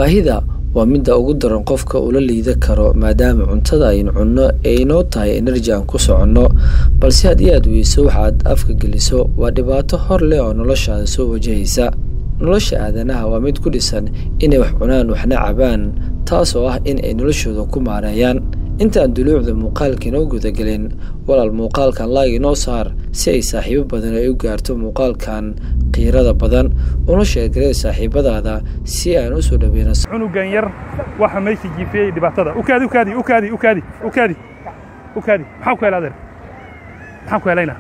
baahida waa midda ugu daran qofka ula liida karo maadaama cuntada aynu cunno ee inoo tahay enerji aan ku soconno balse haddii aad weyso waxaad afka geliso waa dhibaato hor leh oo noloshaada soo wajahaysa nolosha aadanaha waa mid ku dhisan inay wax cunaan waxna cabaan taas oo ah in ay noloshooda ku maareeyaan intaan duluucda muuqaalka inoo gudagelin walaal muuqaalkan laag inoo saar si ay saaxiibo badan ay u gaarto muuqaalkan qiirada badan una sheergaree saaxiibadaada si aan usoo dhaweyno cunugan yar waxa meesha jiifiyey dhibaatada ukaadi ukaadi ukaadi ukaadi ukaadi ukaadi maxaa ku hela adeer maxaan ku helaynaa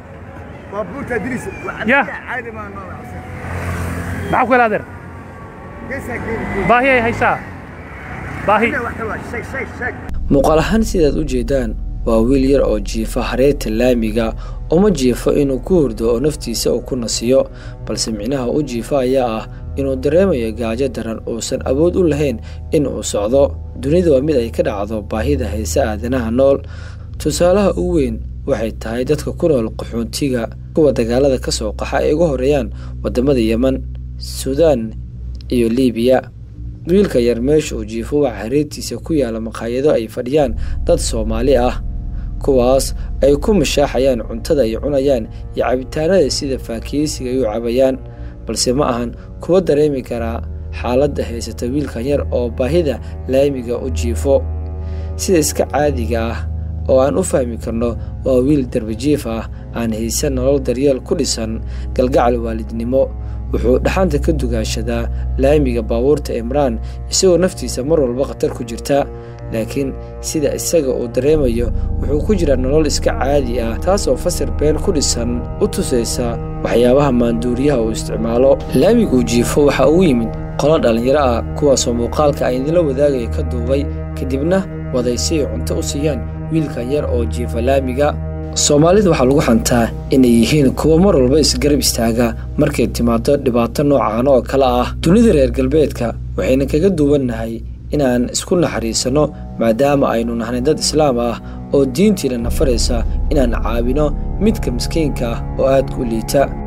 بابوتا دريس يا. عادي ما نوع maxaa ku hela adeer قيسها كيف baahi ay haysaa baahi واحد واحد شيك شيك شيك muuqaal ahaan sidaad u jeedaan waa wiil yar oo jiifa hareerta laamiga uma jiifo inuu ku hurdo oo naftiisa uu ku nasiyo balse micnaha u jiifa ayaa ah inuu dareemayo gaajo daran uusan awood u lahayn in uu socdo dunida waa mid ay ka dhacdo baahida hayse aadanaha nool tusaalaha ugu weyn waxay tahay dadka ku nool qaxoontiga kuwa dagaalada ka soo qaxa ay uga horeeyaan waddamada yeman suudaan iyo liibiya wiilka yar meesha uu jiifo waxaa hareertiisa ku yaala maqaayado ay fadhiyaan dad soomaali ah kuwaas ay ku mashaaxayaan cuntada ay cunayaan iyo cabitaanada sida faakiyeysiga ay u cabayaan balse ma ahan kuwa dareemi karaa xaaladda haysata wiilkan yar oo baahida laamiga u jiifo sida iska caadiga ah oo aan u fahmi karno waa wiil darbajiif ah aan haysan nolol daryeel ku dhisan galgacal waalidnimo wuxuu dhaxanta ka dugaashadaa laamiga baabuurta imraan isagoo naftiisa mar walba khatar ku jirta laakiin sida isaga uu dareemayo wuxuu ku jiraa nolol iska caadi ah taas oo fasir been ku dhisan u tusaysa waxyaabaha maanduuriyaha uu isticmaalo laamiguu jiifo waxaa ugu yimid qolo dhallinyaro ah kuwaasoo muuqaalka ay idinla wadaagaya ka duubay kadibna waday si ay cunto u siiyaan wiilkan yar oo jiifa laamiga soomaalida waxaa lagu xantaa inay yihiin kuwo mar walba isgarab istaaga markay timaado dhibaato noocan oo kale ah dunida reer galbeedka waxayna kaga duwannahay inaan isku naxariisanno maadaama aynu nahnay dad islaam ah oo diintiina nafaraysa inaan caawino midka miskiinka ah oo aadka u liita